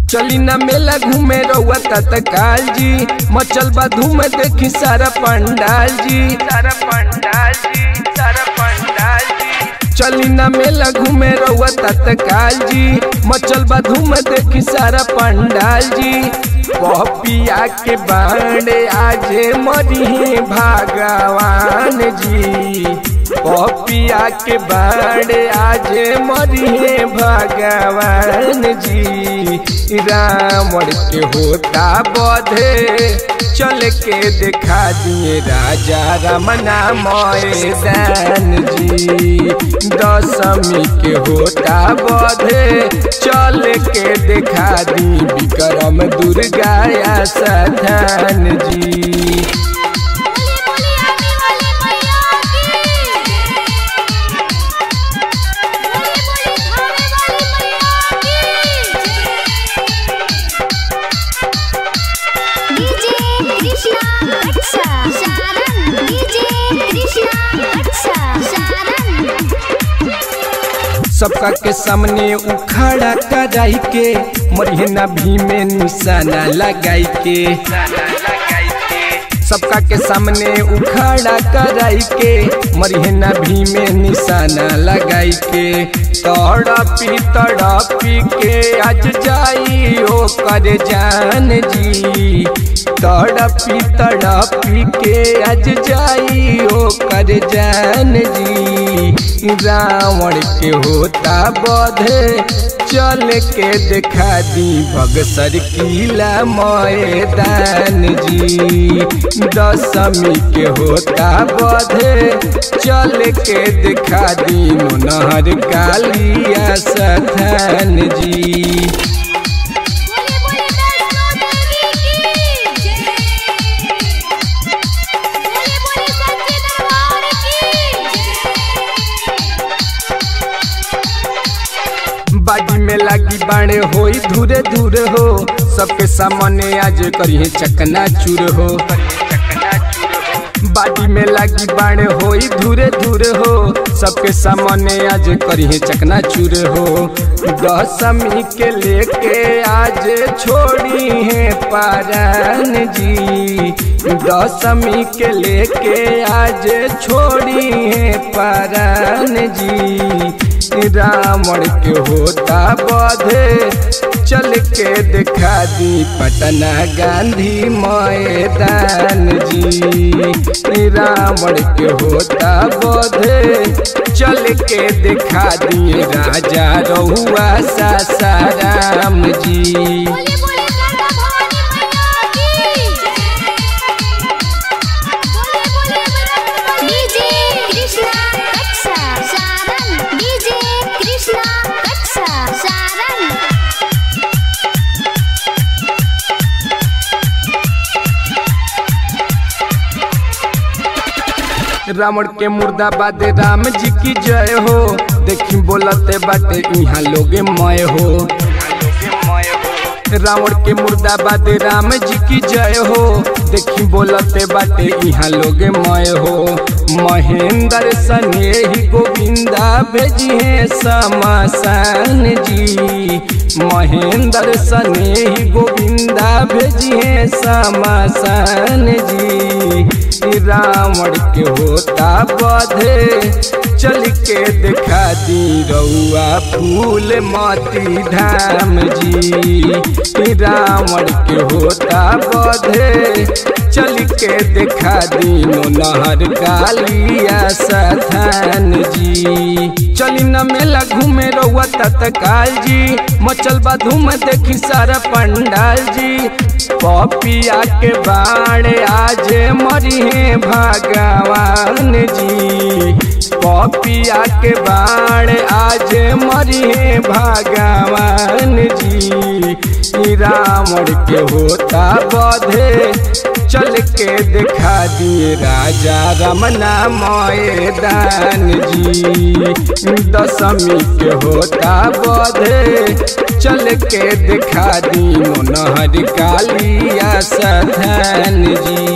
चली ना मेला घूमे रउआ तत्काल जी मचल बा धूम देखी सारा पंडाल जी सारा पंडाल जी सारा पंडाल जी चली ना मेला घूमे रउआ तत्काल जी मचल बा धूम देखी सारा पंडाल जी पपिया के बांडे आजे मरी भगवान जी पपिया के बाड़े आजे मरिए भगवान जी रावण के होता बधे चल के दिखा दिए राजा रमना मैदान जी दशमी के होता बधे चल के दिखा दी विक्रम दुर्गा या सधान जी बोली बोली आने वाले मैया की बोली बोली खाने वाली मैया की डीजे कृष्णा अच्छा सारन डीजे कृष्णा अच्छा सारन सबका के सामने उखाड़ा कराई के मरिहना भी में निशाना लगाई के सबका के सामने उखाड़ा कराई के मरिहना भी में निशाना लगाई के तड़पी तड़पी के आज जाई ओ कर जान जी तड़पी तड़पी के आज जाई ओ कर जान जी रावण के होता बधे चल के दिखा दी बगसर किला मैदान जी दशमी के होता बधे चल के दिखा दी नहर कालिया सथान जी बोले बोले वैष्णो देवी की जय बोले बोले सच्चे दरबार की बाजी में लागी बाणे होई धूरे धूरे हो सबके सामने आज करिए चकना चूर हो बाजी में लागी बाणे होई धूरे धूरे हो सबके सामने आज करिए चकना चूर हो दशमी के लेके आज छोड़ी है पारान जी दशमी के लेके आज छोड़ी है पारान जी रावण के होता बधे चल के दिखा दी पटना गांधी मैदान जी रावण के होता बधे चल के दिखा दिए राजा रहुआ सासाराम जी बोले बोले गंगा भवानी मैया की बोले बोले डीजे कृष्णा अच्छा सारन डीजे कृष्णा अच्छा सारन रावण के मुर्दाबाद राम जी की जय हो देखी बोलते बाटे यहाँ लोगे मय हो रावण के मुर्दाबाद राम जी की जय हो देखी बोलते बाटे यहाँ लोगे मय हो महेंद्र सनेही गोविंदा भेजिए समसान जी महेंद्र सनेही गोविंदा भेजिए समसान जी रावण के होता बधे चल के दिखा दी रउआ फूल माती धाम जी रावण के होता बधे चल के दिखा दी नहर कालिया सथान जी चली न मेला घूमे रउआ तत्काल जी मचल बा धूम देखी सारा पंडाल जी पपिया के बाड़े आज मरिहे भगवान जी पपिया के बाण आज मरिहे भगवान जी ई रावण के होता बधे चल के दिखा दिए राजा रमना मैदान जी दशमी के होता बधे चल के दिखा दी नहर कालिया सधन जी